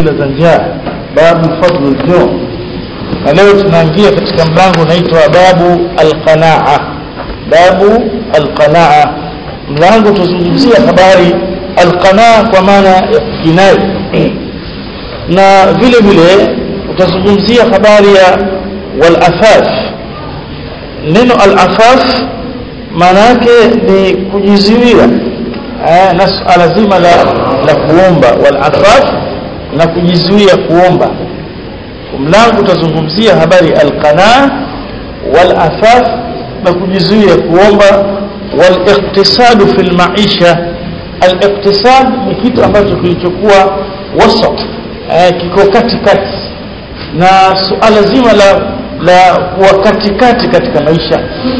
za njaa babu fadlu ljuu na leo tunaingia katika mlango unaitwa babu alqanaa babu alqanaa mlango tuzungumzia habari alqanaa kwa maana ya kinai na vile vile utazungumzia habari ya walafaf neno alafaf maana yake ni kujizuia na suala zima la, la kuomba walafaf na kujizuia kuomba mlango utazungumzia habari alqanaa walafaf na kujizuia kuomba waliktisadu fi lmaisha aliktisad ni kitu ambacho kilichokuwa wasat eh, kiko katikati na suala zima la la kuwa katikati katika maisha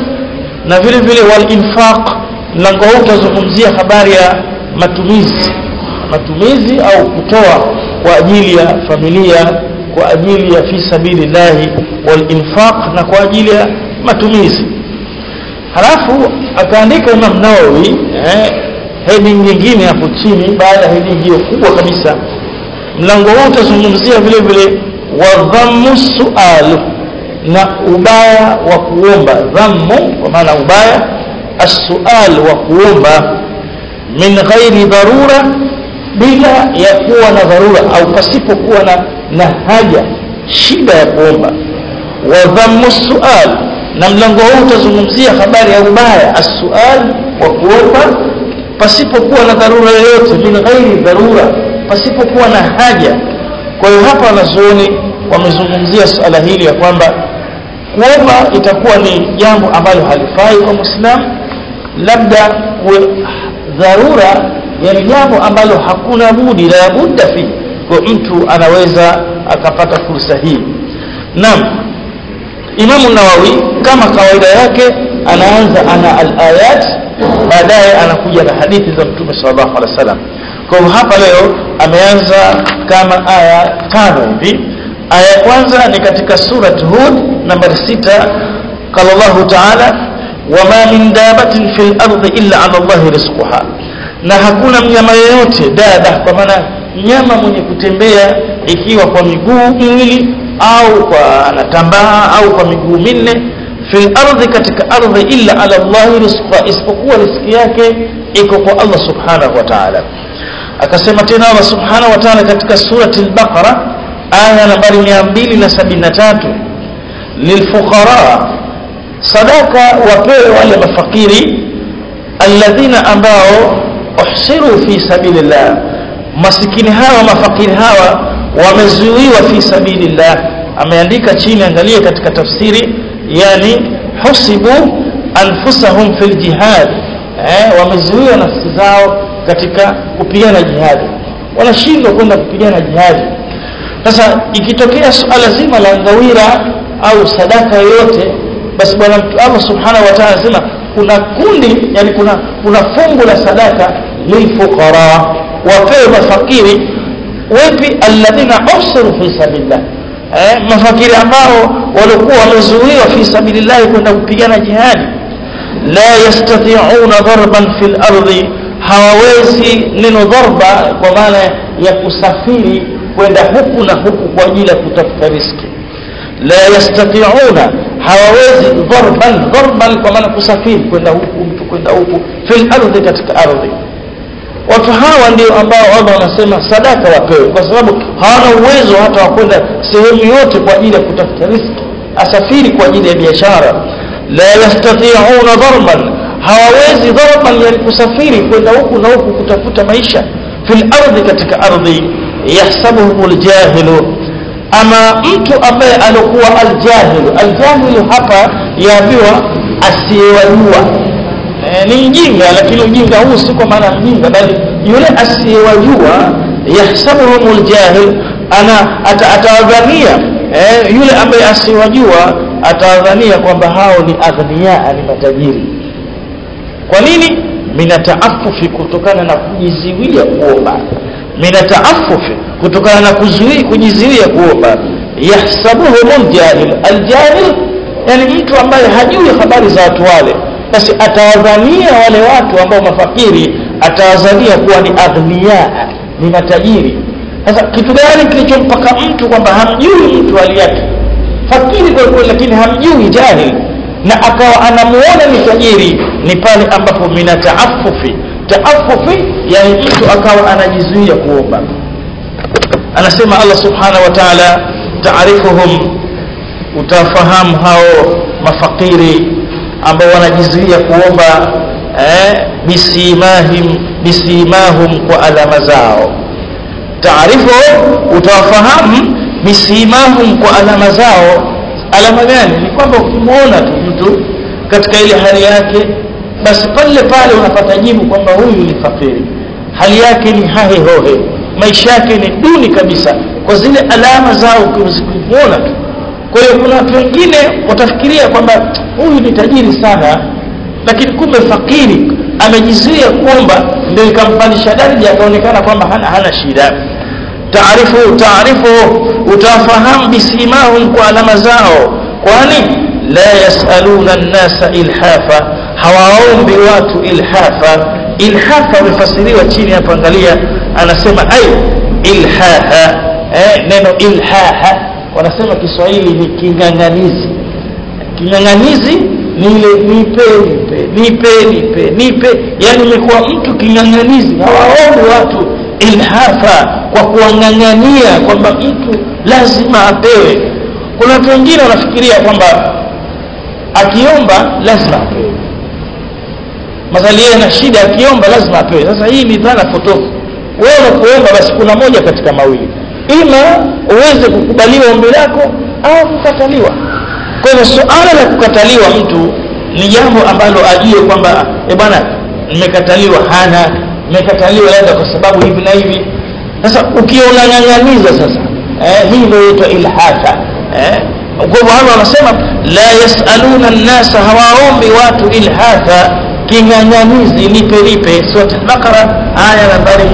na vile vile walinfaq mlango huu utazungumzia habari ya matumizi matumizi au kutoa kwa ajili ya familia kwa ajili ya fi sabilillahi walinfaq na kwa ajili ya matumizi halafu akaandika Imam Nawawi eh, heading nyingine hapo chini baada ya heading hiyo kubwa kabisa mlango huu utazungumzia vile vile wadhammu sual na ubaya wa kuomba dhammu kwa maana ubaya as-sual wa kuomba min ghairi dharura bila ya kuwa na dharura au pasipokuwa na, na haja shida ya kuomba wa dhammu sual na mlango huu utazungumzia habari ya ubaya as-sual wa kuomba pasipokuwa na dharura yoyote min ghairi dharura pasipokuwa na haja kwa hiyo hapa wanazuoni wamezungumzia suala hili ya kwamba kuomba itakuwa ni jambo ambalo halifai kwa muislamu labda kuwe dharura yani jambo ambalo hakuna budi la budda fi kwa mtu anaweza akapata fursa hii naam Imamu Nawawi kama kawaida yake anaanza ana al-ayat baadaye anakuja na hadithi za Mtume sallallahu alaihi wasallam kwa hivyo hapa leo ameanza kama aya tano hivi aya ya kwanza ni katika surat Hud nambari sita qala Allah ta'ala wama min dabatin fil ardi illa ala Allah rizquha na hakuna mnyama yeyote dada kwa maana mnyama mwenye kutembea ikiwa kwa miguu miwili au kwa anatambaa au kwa miguu minne fil ardi katika ardhi illa ala Allah rizqa isipokuwa riziki yake iko kwa Allah subhanahu wa ta'ala akasema tena Allah subhanahu wa ta'ala katika surati al-Baqara aya nambari 273 lilfuqara sadaka wapewe wale mafakiri alladhina ambao uhsiru fi sabilillah masikini hawa mafakiri hawa wamezuiwa fi sabilillah ameandika chini angalia katika tafsiri yani husibu anfusahum fil jihad eh, wamezuiwa nafsi zao katika kupigana jihadi wanashindwa kwenda kupigana jihadi sasa ikitokea suala zima la ngawira au sadaka yoyote basi bwana Allah subhanahu wa ta'ala anasema kuna kundi yani kuna kuna fungu la sadaka lilfuqara wapewe mafakiri wapi alladhina usiru fi sabilillah eh, mafakiri ambao walikuwa wamezuiwa fi sabilillah kwenda kupigana jihadi la yastati'una darban fil ardi hawawezi neno dharba kwa maana ya kusafiri kwenda huku na huku kwa ajili ya kutafuta riski la yastati'una hawawezi dharban dharban kwa maana kusafiri kwenda huku mtu kwenda huku fil ardi katika ardhi watu hawa ndio ambao Allah wanasema sadaka wapewe kwa sababu hawana uwezo hata wa kwenda sehemu yote kwa ajili ya kutafuta riski asafiri kwa ajili ya biashara la yastati'una darban hawawezi darban yani kusafiri kwenda huku na huku kutafuta maisha fil ardi katika ardhi yahsabuhum aljahilu ama mtu ambaye alikuwa aljahilu aljahilu hapa yaambiwa asiyewajua e, ni mjinga lakini ujinga huu si kwa maana mjinga bali yule asiyewajua yahsabuhum aljahil ana atawadhania eh, yule ambaye asiyewajua atawadhania kwamba hao ni aghnia ni matajiri kwa nini minataafufi kutokana na kujiziwia kuomba minataafufi kutokana na kuzuia kujiziwia kuomba yahsabuhum aljahil aljahil yani mtu ambaye hajui habari za watu wale basi atawadhania wale watu ambao mafakiri atawadhania kuwa ni aghnia ni matajiri sasa kitu gani kilichompaka mtu kwamba hamjui mtu hali yake fakiri kwa kweli lakini hamjui jahil na akawa anamuona ni tajiri ni pale ambapo mina taafufi taafufi yani mtu akawa anajizuia kuomba anasema Allah subhanahu wa ta'ala taarifuhum utafahamu hao mafakiri ambao wanajizuia kuomba eh, bisimahim bisimahum kwa alama zao taarifu utawafahamu bisimahum kwa alama zao alama gani ni kwamba ukimwona tu mtu katika ile hali yake basi pale pale unapata jibu kwamba huyu ni fakiri hali yake ni hahe hohe maisha yake ni duni kabisa kwa zile alama zao ukimwona tu kwa hiyo kuna watu wengine watafikiria kwamba huyu ni tajiri sana lakini kumbe fakiri amejizuia kuomba ndio ikampandisha daraja akaonekana kwamba hana, hana shida taarifu taarifu utafahamu bisimahum kwa alama zao kwani la yasaluna nnasa ilhafa hawaombi watu ilhafa ilhafa amefasiriwa chini hapa angalia anasema ai ilhaha eh, neno ilhaha wanasema Kiswahili ni king'ang'anizi king'ang'anizi ni ile nipe nipe nipe nipe nipe yani imekuwa mtu king'ang'anizi hawaombi watu ilhafa kwa kuwang'ang'ania kwamba mtu lazima apewe kuna watu wengine wanafikiria kwamba akiomba lazima apewe madhali yeye na shida akiomba lazima apewe sasa hii ni dhana potofu wewe unapoomba basi kuna moja katika mawili ima uweze kukubaliwa ombi lako au kukataliwa kwa hivyo suala la kukataliwa mtu ni jambo ambalo ajue kwamba e bwana nimekataliwa hana nimekataliwa labda kwa sababu hivi na hivi sasa ukiona ng'ang'aniza sasa eh, hii ndio inaitwa ilhata eh, kwa hivyo hapa wanasema la yasaluna nnasa hawaombi watu ilhata king'ang'anizi nipe nipe sura al-Baqara aya nambari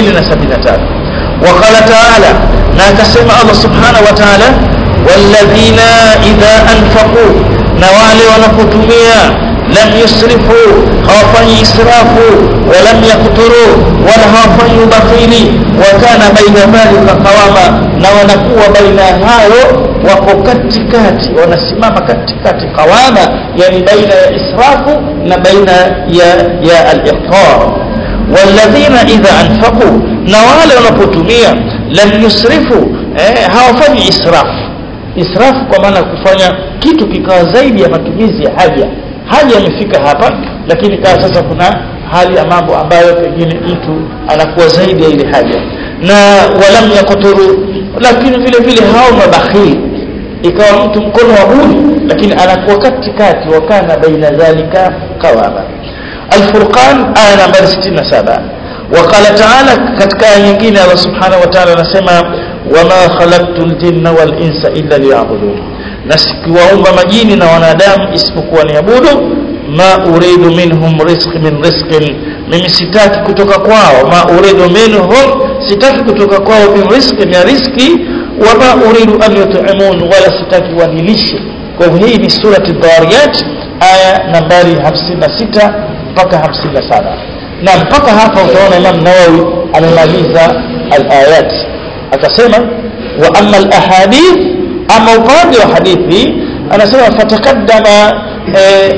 273 وقال تعالى na akasema Allah subhanahu wa ta'ala walladhina idha anfaqu na wale wanapotumia lam yusrifu hawafanyi israfu walam yakturu wala hawafanyi ubakhili wa kana baina dhalika qawama na wanakuwa baina hayo wako katikati wanasimama katikati qawama yani baina ya israfu na baina ya ya al-iqtar walladhina idha anfaqu na wale wanapotumia lam yusrifu eh, hawafanyi israfu israfu kwa maana kufanya kitu kikawa zaidi ya matumizi ya haja haja imefika hapa lakini kawa sasa kuna hali ya mambo ambayo pengine mtu anakuwa zaidi ya ile haja na walam yakuturu lakini vile vile hao mabakhili ikawa mtu mkono wa buni lakini anakuwa katikati wakana baina dhalika qawama الفرقان آية نمبر 67 وقال تعالى katika aya nyingine Allah subhanahu wa ta'ala anasema wama khalaqtul jinna wal insa illa liya'budun na sikuwaumba majini na wanadamu isipokuwa niabudu ma uridu minhum rizq min rizqin mimi sitaki kutoka kwao ma uridu minhum sitaki kutoka kwao min rizqin ya riziki wama uridu an yut'imun wala sitaki wanilishe kwa hivyo hii ni surati dhariyat aya nambari 56 mpaka 57 na mpaka hapa utaona Imam Nawawi amemaliza al-ayat akasema wa amma al-ahadith ama upande wa hadithi anasema fatakaddama eh,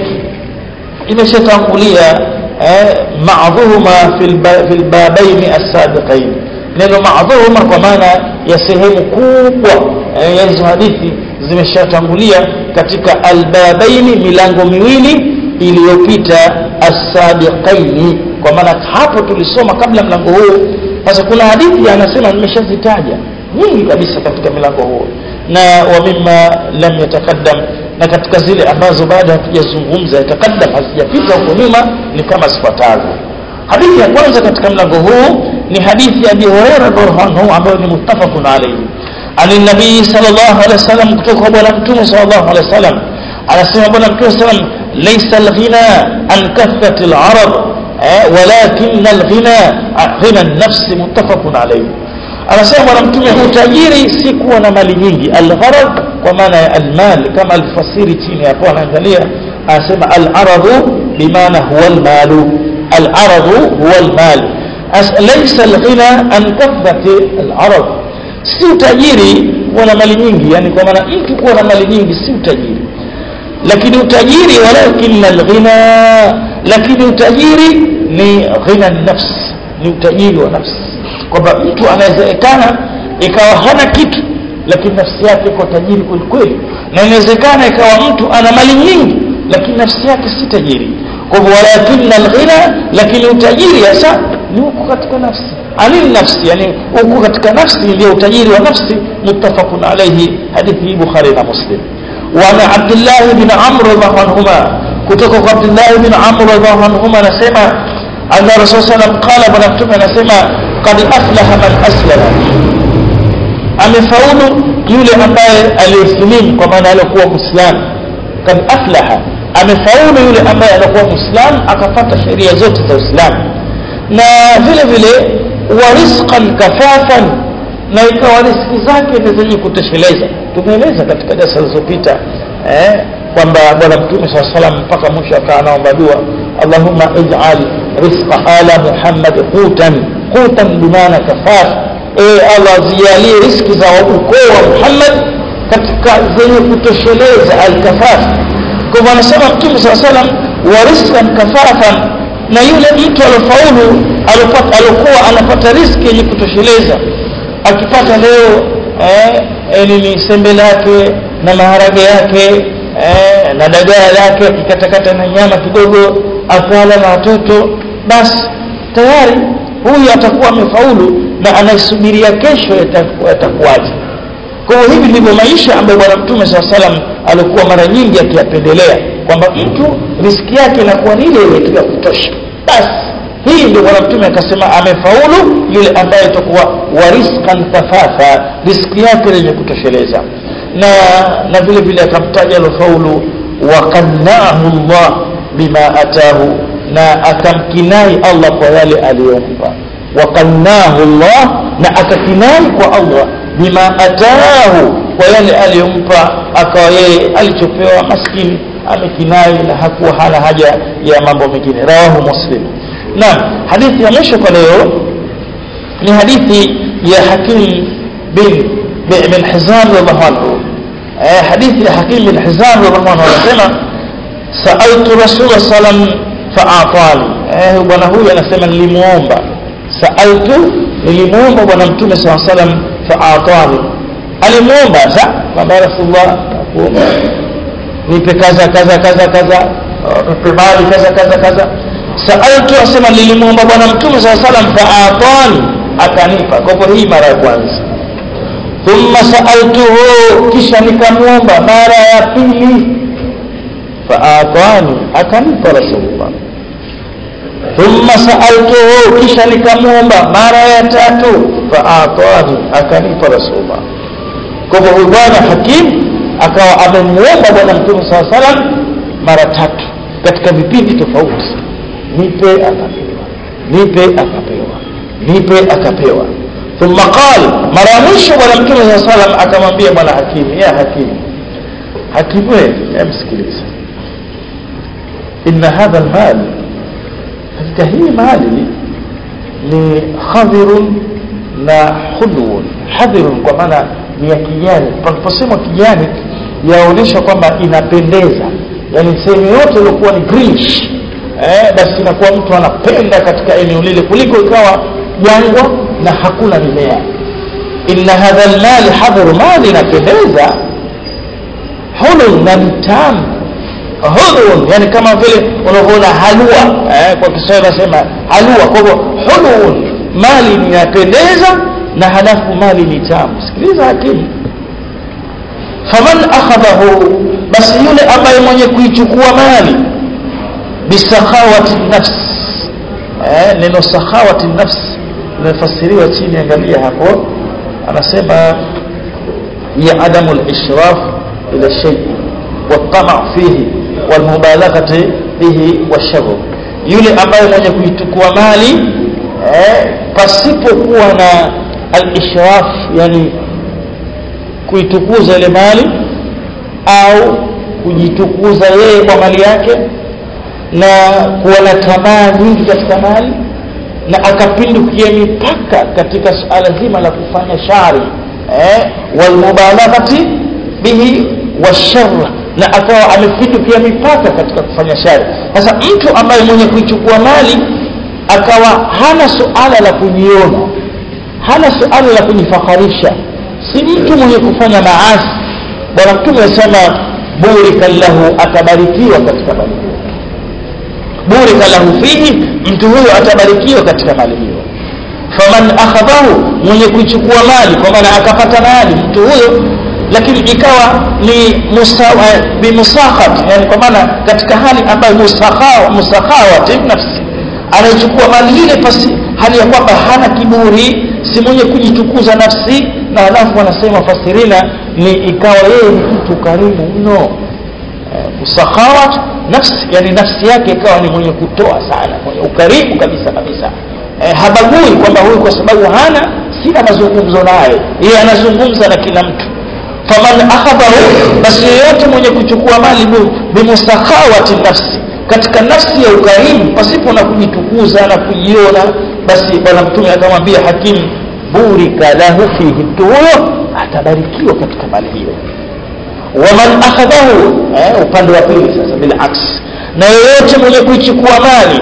imeshatangulia eh, ma'dhuhuma fil fil babaini as-sabiqain neno ma'dhuhuma kwa maana ya sehemu kubwa eh, ya hizo hadithi zimeshatangulia katika albabaini milango miwili iliyopita as-sabiqaini kwa maana hapo tulisoma kabla mlango huu sasa kuna hadithi anasema nimeshazitaja nyingi kabisa katika milango huo na wa mimma lam yatakaddam na katika zile ambazo bado hatujazungumza yatakaddam hazijapita huko nyuma ni kama zifuatazo hadithi ya kwanza katika mlango huu ni hadithi ya Abi Hurairah radhiallahu anhu ambayo ni muttafaqun alayhi عن النبي صلى الله عليه وسلم kutoka bwana mtume صلى الله عليه وسلم anasema bwana mtume sallam laysa al-ghina an kathrat al-arab walakin al-ghina ghina an-nafs muttafaqun alayhi anasema bwana mtume utajiri si kuwa na mali nyingi al-gharad kwa maana ya al-mal kama alfasiri chini hapo anaangalia anasema al-aradu bimaana huwa al-malu al-aradu huwa al-mal laysa alghina an kathrati alarab si utajiri kuwa na mali nyingi yani kwa maana mtu kuwa na mali nyingi si utajiri lakini utajiri walakin alghina lakini utajiri ni ghina nafs ni utajiri wa nafsi kwamba mtu anawezekana ikawa hana kitu lakini nafsi yake iko tajiri kwelikweli na inawezekana ikawa mtu ana mali nyingi lakini nafsi yake si tajiri kwa hivyo walakin alghina lakini utajiri hasa ni huko katika nafsi anil nafsi yani huko katika nafsi ndio utajiri wa nafsi muttafaqun alayhi hadithi bukhari na muslim وعن عبد الله بن عمرو رضي الله عنهما kutoka عبد الله بن عمرو رضي الله عنهما anasema anna rasul sallam qala bwana mtume anasema qad aflaha man aslama amefaulu yule ambaye aliyesilimu kwa maana alikuwa muislamu kad aflaha amefaulu yule ambaye alikuwa muislamu akapata sheria zote za uislamu na vile vile warisqan kafafan na ikawa riski zake ni zenye kutosheleza tumeeleza katika darasa zilizopita eh, kwamba bwana mtume saa salam mpaka mwisho akawa anaomba dua allahumma ij'al rizqa ala muhammad qutan qutan bimaana kafaf e allah zijalie riski za ukoo wa muhammad katika zenye kutosheleza alkafaf kwa hivyo anasema mtume saa salam wa rizqan kafafan na yule mtu alofaulu alokuwa anapata riski yenye kutosheleza akipata leo eh, eh, nini sembe lake na maharage yake eh, na dagaa lake akikatakata na nyama kidogo akala na watoto basi tayari huyu atakuwa amefaulu na anaisubiria kesho yatakuwaje kwa hiyo hivi ndivyo maisha ambayo bwana mtume saa salam alikuwa mara nyingi akiyapendelea kwamba mtu riski yake inakuwa ni ile ile tu ya kutosha basi hii ndio bwana mtume akasema amefaulu yule ambaye itakuwa wariskan kafafa riski yake lenye kutosheleza na na vile vile akamtaja alofaulu wakannaahu llah bima atahu na akamkinai allah kwa yale aliyompa wakannaahu llah na akakinai kwa allah bima atahu kwa yale aliyompa akawa yeye alichopewa maskini amekinai na hakuwa hana haja ya mambo mengine rawahu muslim naam hadithi ya mwisho kwa leo ni hadithi ya hakim bin bin hizam radhiallahu anhu eh, hadithi ya hakim bin hizam radhiallahu anhu anasema saaltu rasul salam faatani eh, bwana huyu anasema nilimuomba saaltu nilimuomba bwana mtume saa salam faatani alimuomba sa kwamba rasulullah nakuomba nipe kaza kaza kaza kaza nipe mali kaza kaza kaza saaltu asema nilimuomba bwana mtume saa salam faatani akanipa kwa hivyo hii mara ya kwanza thumma saaltuhu kisha nikamwomba mara ya pili faatani akanipa rasulullah thumma saaltuhu kisha nikamwomba mara ya tatu faatani akanipa rasulullah kwa hivyo huyu bwana hakim akawa amemwomba bwana mtume saa salam mara tatu katika vipindi tofauti nipe akapewa nipe akapewa nipe akapewa thumma qal mara ya mwisho bwana mtume saa salam akamwambia bwana hakimu ya hakimu hakimu wewe msikiliza inna hadha almal katika hii mali ni khadhirun na khudwun hadhirun kwa maana ni ya kijani paliposema kijani yaonyesha kwamba inapendeza yani sehemu yote iliokuwa ni greenish eh, basi inakuwa mtu anapenda katika eneo lile kuliko ikawa jangwa na hakuna mimea inna hadha almali hadhru mali inapendeza hulun na mtamu hulun yani kama vile unavyoona halua eh, kwa kiswahili nasema halua kwa hivyo hulun mali inapendeza na halafu mali ni tamu sikiliza hakimu faman akhadhahu basi yule ambaye mwenye kuichukua mali bisakhawati nafs eh, neno sakhawati nafs limefasiriwa chini angalia hapo anasema ya adamu lishraf ila shay والطمع فيه والمبالغة به والشغل yule ambaye mwenye kuichukua mali eh, pasipokuwa na al-ishraf yani kuitukuza ile mali au kujitukuza yeye kwa mali yake na kuwa na tamaa nyingi katika mali na akapindukia mipaka katika suala zima la kufanya shari eh, walmubalaghati bihi washarra na akawa amepindukia mipaka katika kufanya shari sasa mtu ambaye mwenye kuichukua mali akawa hana suala la kujiona hana suala la kujifaharisha si mtu mwenye kufanya maasi bwana mtume anasema burika lahu atabarikiwa katika mali hiyo burika lahu fihi mtu huyo atabarikiwa katika mali hiyo faman akhadhahu mwenye kuichukua mali kwa maana akapata mali mtu huyo lakini ikawa ni bimusakhat yani kwa maana katika hali ambayo musakhawati nafsi anaichukua mali ile pasi hali ya kwamba hana kiburi si mwenye kujitukuza nafsi na halafu wanasema fasirina ni ikawa yeye ni mtu karimu mno musakhawat nafsi yani nafsi yake ikawa ni mwenye kutoa sana mwenye ukarimu kabisa kabisa e, habagui kwamba huyu kwa sababu hana sina mazungumzo naye yeye anazungumza na kila mtu faman akhadhahu basi yeyote mwenye kuchukua mali bimusakhawati nafsi katika nafsi ya ukarimu pasipo na kujitukuza na kujiona basi bwana mtume akamwambia hakimu burika lahu fihi mtu huyo atabarikiwa katika mali hiyo waman akhadhahu eh, upande wa pili sasa bilaks na yeyote mwenye kuichukua mali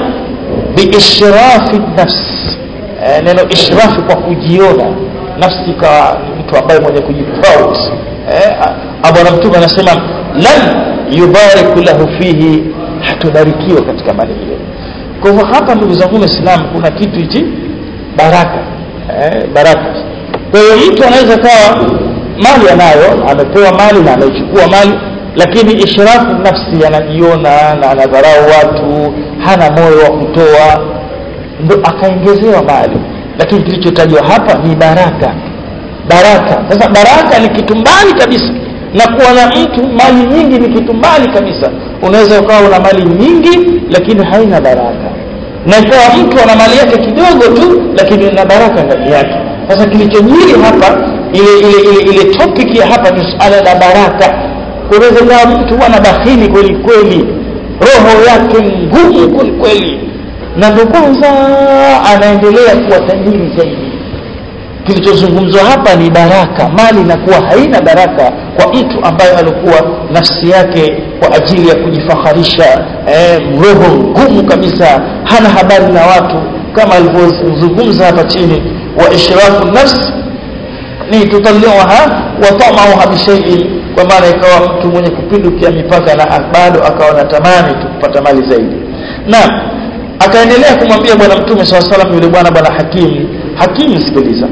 biishrafi nafsi eh, neno ishrafi kwa kujiona nafsi ikawa ni mtu ambaye mwenye kujiproud eh, bwana mtume anasema lan yubariku lahu fihi hatubarikiwa katika mali hiyo kwa hivyo hapa ndugu zangu waislamu kuna kitu hichi baraka eh, baraka kwa hiyo mtu anaweza kawa mali anayo amepewa mali na ameichukua mali lakini ishrafu nafsi anajiona na anadharau watu hana moyo wa kutoa ndo akaongezewa mali lakini kilichotajwa hapa ni baraka baraka sasa baraka ni kitu mbali kabisa na kuwa na mtu mali nyingi ni kitu mbali kabisa unaweza ukawa una mali nyingi lakini haina baraka na ikawa mtu ana mali yake kidogo tu lakini ina baraka ndani yake sasa kilichojiri hapa ile ile ile, ile topic ya hapa ni suala la baraka kunaweza kawa mtu ana bakhili kweli kweli roho yake ngumu kweli kweli na ndo kwanza anaendelea kuwa tajiri zaidi kilichozungumzwa hapa ni baraka mali inakuwa haina baraka kwa mtu ambaye alikuwa nafsi yake kwa ajili ya kujifaharisha eh, roho ngumu kabisa hana habari na watu kama alivyozungumza hapa chini wa ishrafu nafsi ni tutaliwaha wa tamauha bishaiin kwa maana ikawa mtu mwenye kupindukia mipaka na bado akawa natamani tu kupata mali zaidi na akaendelea kumwambia bwana mtume saa salam yule bwana bwana hakimu hakimu sikiliza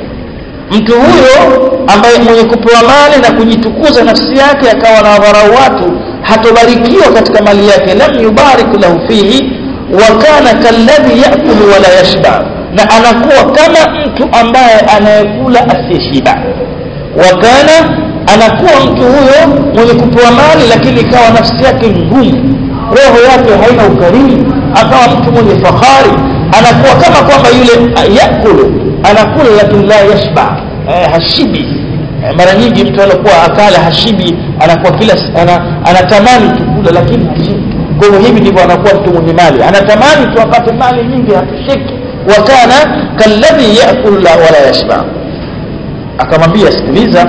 mtu huyo ambaye mwenye kupewa mali na kujitukuza nafsi yake akawa na dharau watu hatobarikiwa katika mali yake lam yubarik lahu fihi wa kana kalladhi yakulu wala yashba na anakuwa kama mtu ambaye anayekula asiyeshiba wa kana anakuwa mtu huyo mwenye kupewa mali lakini ikawa nafsi yake ngumu roho yake haina ukarimu akawa mtu mwenye fahari anakuwa kama kwamba yule yakulu anakula lakini la yashba eh, hashibi eh, mara nyingi mtu anakuwa akala hashibi anakuwa kila ana, anatamani tukula lakini hashibi kwa hivyo hivi ndivyo anakuwa mtu mwenye mali anatamani tu apate mali nyingi hatosheki wakana kalladhi yakulu la wala yashba akamwambia sikiliza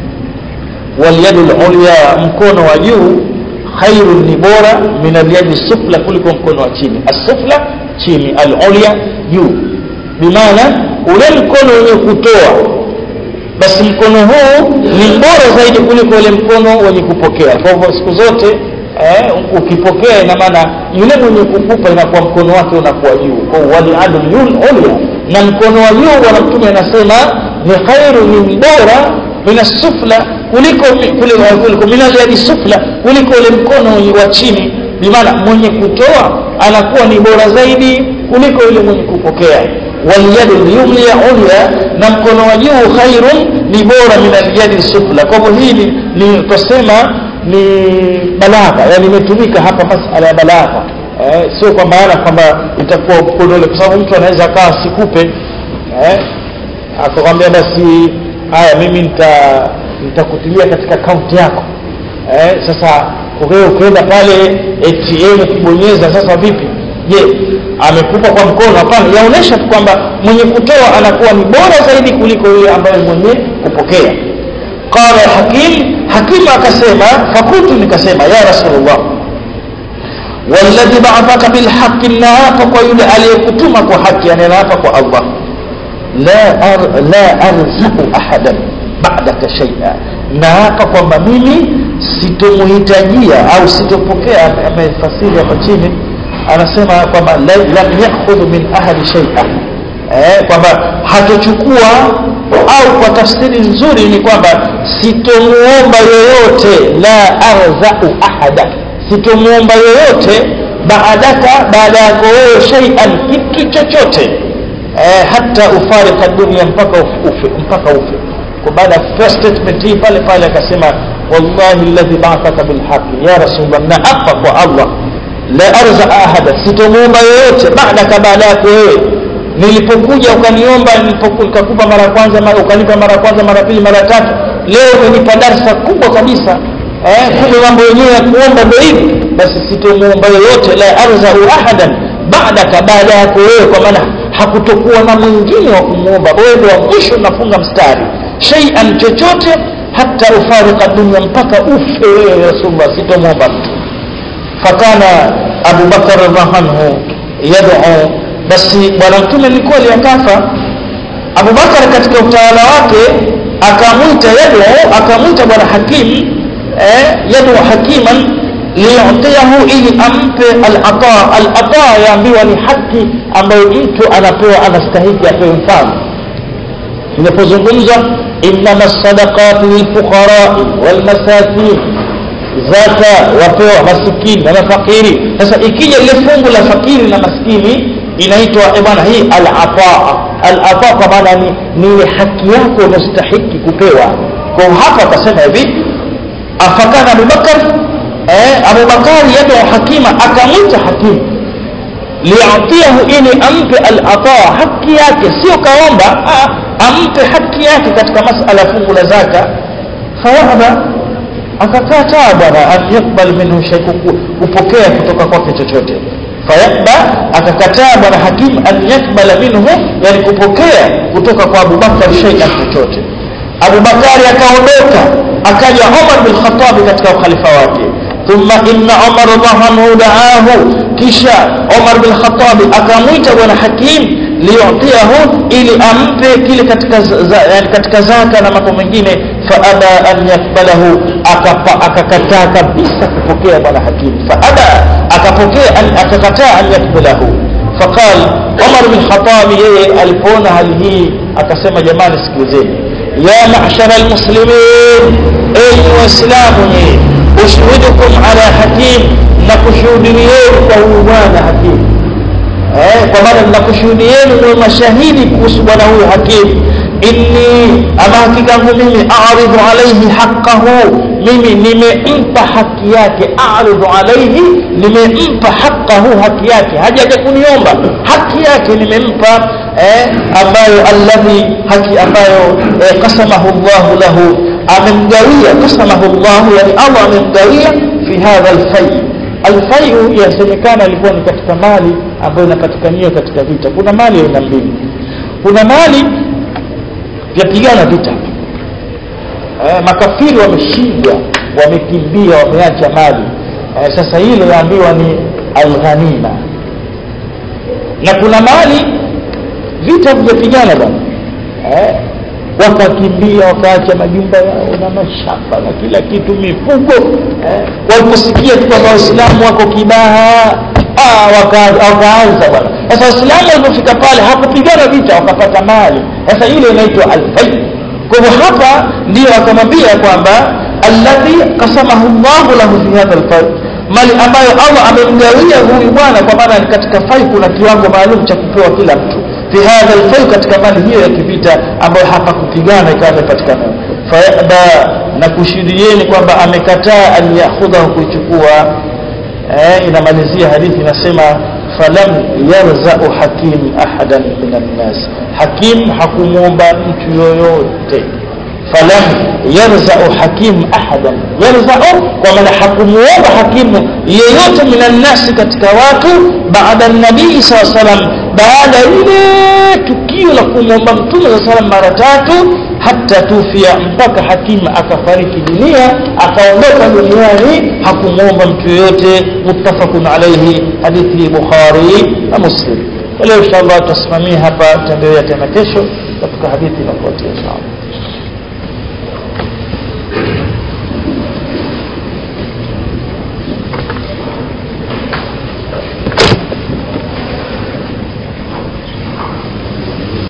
walyadu lulya mkono wa juu khairun ni bora min alyadi sufla kuliko mkono wa chini asufla chini alulya juu bimaana ule mkono wenye kutoa basi mkono huu ni bora zaidi kuliko ule mkono wenye kupokea kwa hivyo siku zote eh, ukipokea ina maana yule mwenye kukupa inakuwa mkono wake unakuwa juu kwa waliadu ulya na mkono wa juu bwana mtume anasema ni khairu ni bora min sufla kuliko kuliko minajadi sufla kuliko ule mkono wa chini bimaana mwenye kutoa anakuwa ni bora zaidi kuliko yule mwenye kupokea walyadu lyumlia ulya na mkono wa juu khairun ni bora min alyadi sufla kwa hivyo hii ni tutasema ni balagha yani imetumika hapa masala ya balagha eh, sio kwa maana kwamba itakuwa mkono ule kwa sababu mtu anaweza akawa sikupe eh, akakwambia basi haya mimi nita nitakutilia katika akaunti yako eh, sasa wewe ukienda pale ATM ukibonyeza sasa vipi je amekupa kwa mkono hapana yaonesha tu kwamba mwenye kutoa anakuwa ni bora zaidi kuliko yule ambaye mwenye kupokea qala hakim hakim akasema fakultu nikasema ya rasulullah walladhi ba'athaka bilhaqqi naapa kwa yule aliyekutuma kwa haki yani naapa kwa allah la ar, la arzau ahadan ba'daka shay'a naapa kwamba mimi sitomhitajia au sitopokea amefasiri hapa chini anasema kwamba lam yakhudhu min ahadi shay'a eh, kwamba hatochukua au kwa tafsiri nzuri ni kwamba sitomuomba yoyote la arzau ahada sitomuomba yoyote baadaka baada yako wewe shay'an kitu chochote eh, hata ufarika dunia mpaka ufe mpaka ufe kwa baada ya first statement hii pale pale akasema wallahi alladhi ba'athaka bilhaqi ya rasulullah na apa kwa allah la arza ahada sitomuomba yoyote baadaka baada yako wewe nilipokuja ukaniomba nikakupa mara ya kwanza mara ukanipa mara ya kwanza mara pili mara tatu leo umenipa darsa kubwa kabisa eh kumbe mambo yenyewe ya kuomba ndio hivi basi sitomuomba yoyote la arza ahadan baadaka baada yako wewe kwa maana hakutokuwa na mwingine wa kumwomba wewe ndio wa mwisho unafunga mstari shay'an chochote hata ufarika dunia mpaka ufe wewe rasulullah sitomwomba mtu fakana Abu Bakar radhiallahu anhu yad'u basi bwana mtume alikuwa aliyakafa Abu Bakar katika utawala wake akamwita yad'u akamwita bwana hakim eh yad'u hakiman liyutiyahu ili ampe al-ata al-ata yaambiwa ni haki ambayo mtu anapewa anastahili apewe mfano inapozungumza innama sadaqat lilfuqara walmasakin zaka wapewa masikini na mafakiri sasa ikija ile fungu la fakiri na maskini inaitwa eh bwana hii al-ataa al-ataa kwa maana ni ni ile haki yako unastahili kupewa kwa hapa akasema hivi afakana Abubakar eh Abubakar yado hakima akamwita hakimu liatiahu ili ampe al-ataa haki yake sio kaomba ampe haki yake katika masala fungu la zaka fawahaba akakataa bwana an yakbal minhu shay kupokea kutoka kwake chochote fayakba akakataa bwana hakim an yakbala minhu yani kupokea kutoka kwa Abubakar shay'an chochote Abubakari akaondoka akaja Umar bin Khattab katika ukhalifa wake thumma inna Umar radhiallahu anhu da'ahu kisha Umar bin Khattab akamwita bwana hakim liyutiahu ili ampe kile katika za, yani katika zaka na mambo mengine faaba an yakbalahu akakataa kabisa kupokea bwana hakim faaba akapokea akakataa an yakbalahu faqal Umar bin Khattab yeye alipoona hali hii akasema jamani sikilizeni ya ma'shara almuslimin enyi waislamu nyinyi ushuhidukum ala hakim na kushuhudieni kwa huyu bwana hakim eh kwa maana ninakushuhudieni ndio mashahidi kuhusu bwana huyu hakim inni ama hakika yangu mimi a'ridhu alayhi haqqahu mimi nimempa haki yake a'ridhu alayhi nimempa haqqahu haki yake hajaja kuniomba haki yake nimempa eh ambayo alladhi haki ambayo eh, qasamahu Allah lahu amemgawia qasamahu Allah yani Allah amemgawia fi hadha al-fay alfaiu yasemekana ilikuwa ni katika mali ambayo inapatikaniwa katika vita kuna mali aina mbili kuna mali yapigana vita eh, makafiri wameshindwa wamekimbia wameacha mali eh, sasa ile yaambiwa ni alghanima na kuna mali vita vijapigana bwana eh, wakakimbia wakaacha majumba yao na mashamba na kila kitu mifugo eh, waliposikia tu kwamba waislamu wako kibaha ah, waka, wakaanza bwana sasa waislamu walipofika pale hakupigana vita wakapata mali sasa ile inaitwa alfai kwa hivyo hapa ndio akamwambia kwamba alladhi qasamahu Allahu lahu fi hadha alfai mali ambayo Allah amemgawia huyu bwana kwa maana katika fai kuna kiwango maalum cha kupewa kila mtu fi hadha alfai katika mali hiyo ya kivita ambayo hapa kupigana ikawa imepatikana fayaba na kushuhudieni kwamba amekataa an yakhudhahu kuichukua eh, inamalizia hadithi inasema falam yarzau hakim ahadan min annas hakim hakumwomba mtu yoyote falam yarzau hakimu ahadan yarzau kwa maana hakumuomba hakimu yeyote minannasi katika watu baada nabii saa salam baada ile tukio la kumwomba mtume saa salam mara tatu hata tufia mpaka hakimu akafariki dunia akaondoka duniani hakumwomba mtu yoyote muttafaqun alaihi hadithi bukhari na muslim leo inshallah tutasimamia hapa tutaendelea tena kesho katika hadithi inafuatia inshallah